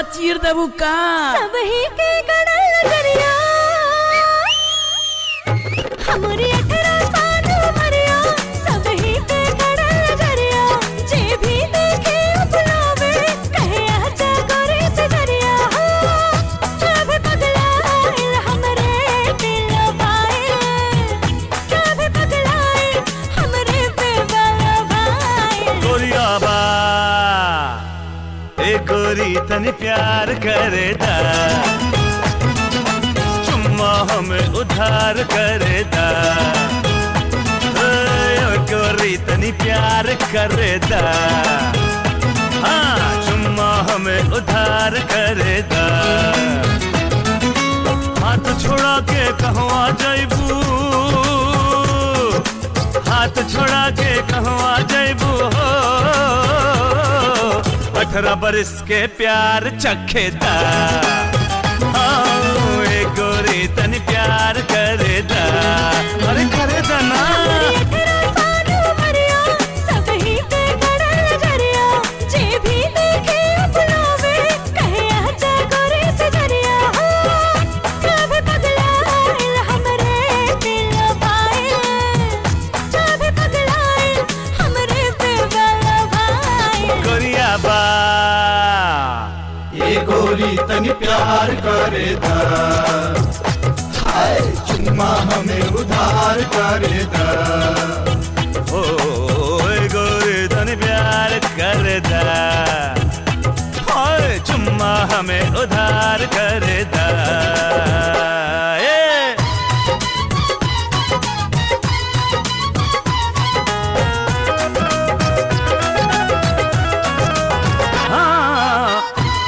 चीर देबू का सब ही के गड़ल नजरिया हमरी अठरा साल उमरिया सब ही के गड़ल नजरिया जे भी देखे अपनावे कहे आजा गोरी से जरिया सब पगलाइल हमरे दिल पाइल सब पगलाइल हमरे पे बल भाइल गोरिया बा ए गोरी तन प्यार करे दा चुम्मा हमें उधार करे दा ए गोरी तनी प्यार करे दा हाँ चुम्मा हमें उधार करे दा हाथ छोड़ा के कहवा जैबू हाथ छोड़ा के कहवा जैबू हो अठारह बरस के प्यार चखेदा हाँ, ए गोरी तनी प्यार करे दा अरे करे दा ना तेरा सानू मरिया सब ही पे गड़ल नजरिया जे भी देखे अपनावे कहे आजा गोरी से जरिया सब पगलाइल हमरे दिल पाइल सब पगलाइल हमरे पे बल भाइल गोरिया बा ये गोरी तनी प्यार करे दा हाय चुम्मा हमें उधार करे दा ओ ए गोरी तनी प्यार करे दा ओए चुम्मा हमें उधार करे दा ए हाँ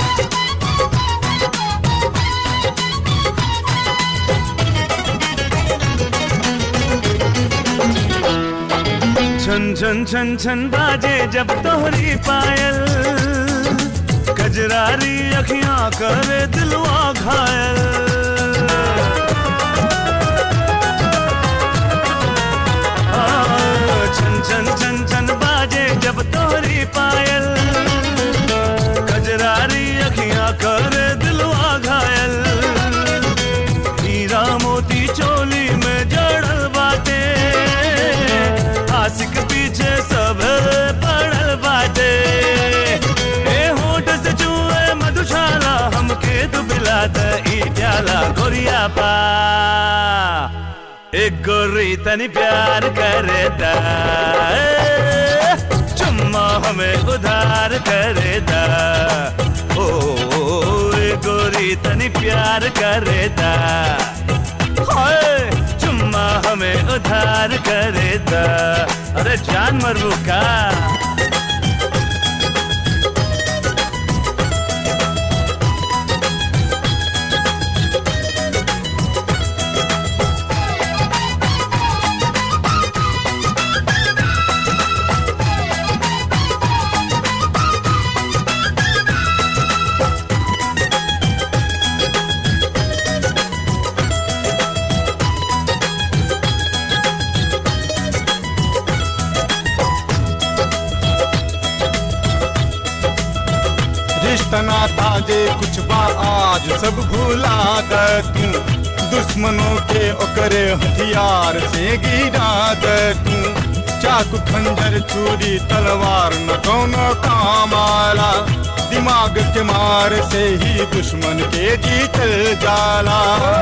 छन छन छन छन बाजे जब तोहरी पायल कजरारी अखियां करे दिलवा घायल आ, छन छन छन छन बाजे जब तोहरी पायल कजरारी अखियां करे दिलवा घायल हीरा मोती चोली में जड़ल बाटे आशिक पीछे सब पड़ल बाटे ए होठ से चूहे मधुशाला हमके दुबिला दई प्याला गोरिया पा एक गोरी तनी प्यार करे दा ए, चुम्मा हमें उधार करे दा ओ ए गोरी तनी प्यार करे दा ओए, चुम्मा हमें उधार करे दा अरे जान मरबू का रिश्ता नाता जे कुछ बा आज सब भूला द तू दुश्मनों के ओकरे हथियार से गिरा द तू चाकू खंजर छुरी तलवार न कोनो काम आला दिमाग के मार से ही दुश्मन के जीतल जाला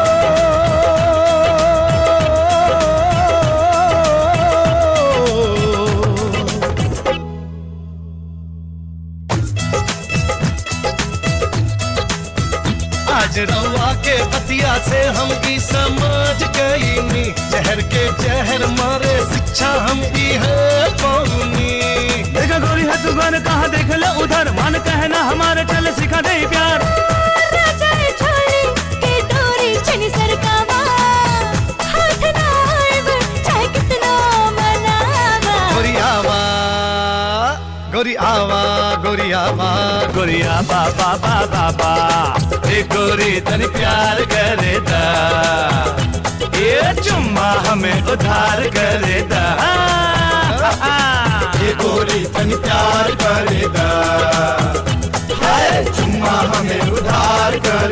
आज रवा के बतिया से हम की समझ गई नी जहर के जहर मारे शिक्षा हम की है पौनी देखा गोरी है सुगन कहा देख ले उधर मन कहना हमारे चल सिखा दे प्यार राजा छोड़ी के डोरी चनी सरकावा हाथ ना आइब चाहे कितना मनावा गोरी आवा गोरी आवा गोरी आवा गोरिया बाबा बाबा बा ए गोरी तनी प्यार करे दा ये चुम्मा हमें उधार करे दा ये गोरी तनी प्यार करे दा हाय चुम्मा हमें उधार कर